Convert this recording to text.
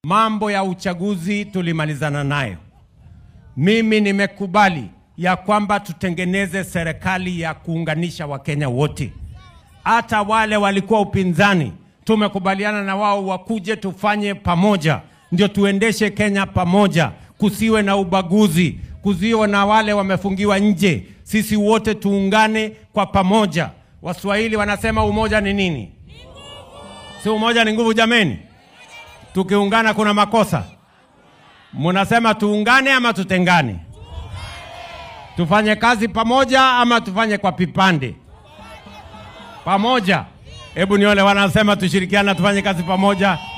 mambo ya uchaguzi tulimalizana nayo. Mimi nimekubali ya kwamba tutengeneze serikali ya kuunganisha Wakenya wote, hata wale walikuwa upinzani, tumekubaliana na wao wakuje tufanye pamoja, ndio tuendeshe Kenya pamoja, kusiwe na ubaguzi, kusiwe na wale wamefungiwa nje. Sisi wote tuungane kwa pamoja. Waswahili wanasema umoja ni nini? Si umoja ni nguvu jameni? Tukiungana kuna makosa? Munasema tuungane ama tutengane? Tufanye kazi pamoja ama tufanye kwa vipande? Pamoja. Hebu nione wanasema tushirikiana, tufanye kazi pamoja.